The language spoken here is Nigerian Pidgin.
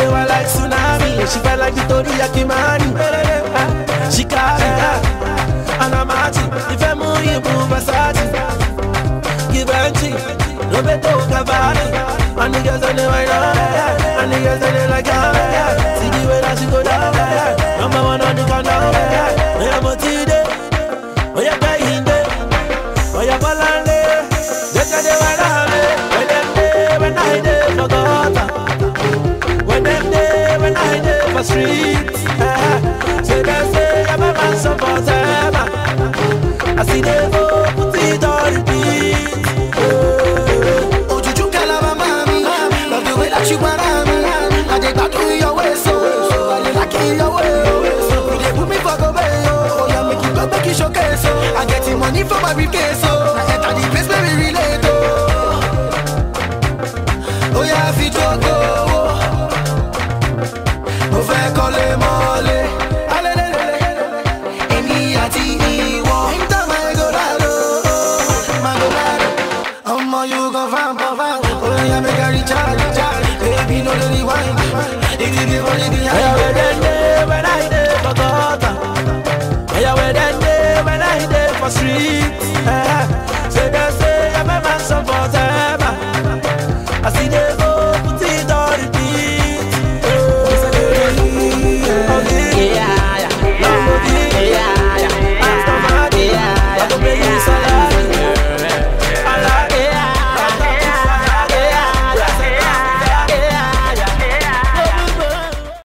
dey wa like tsunami. She felt like Victoria Kimani. She carry that, and I'm at it. If I'm you move Versace, give her tea. Roberto Cavalli, and the girls on the way down, and the girls on the like down. See the way that she go down, number one on the countdown. Yeah, I'm a T-Day, oh yeah, Kahinde, oh yeah, Balande. Just a day when I'm when them day when I day for gutter, when them day when I day for streets. Say they say I'm a man so for them. I see them go put it on repeat. Ojuju kalaba mami, love the way that you para me. I dey gbadun your way so, I dey like it your way. You dey put me for go way oh, yeah make you go make you showcase so. I get the money for my briefcase so, I enter the place where we relate oh. Oh yeah, fi jogo oh. Mo fẹ́ kọ́lé mọ́lé, alelelele. Èmi àti ìwọ, enter my golado, my golado. Ọmọ you go farm for farm, oh yeah make I recharge, recharge. Baby no dey rewind, if you be for the Oh yeah, behind. when them day when I day for gutter. Oh yeah, when them day when I day for streets.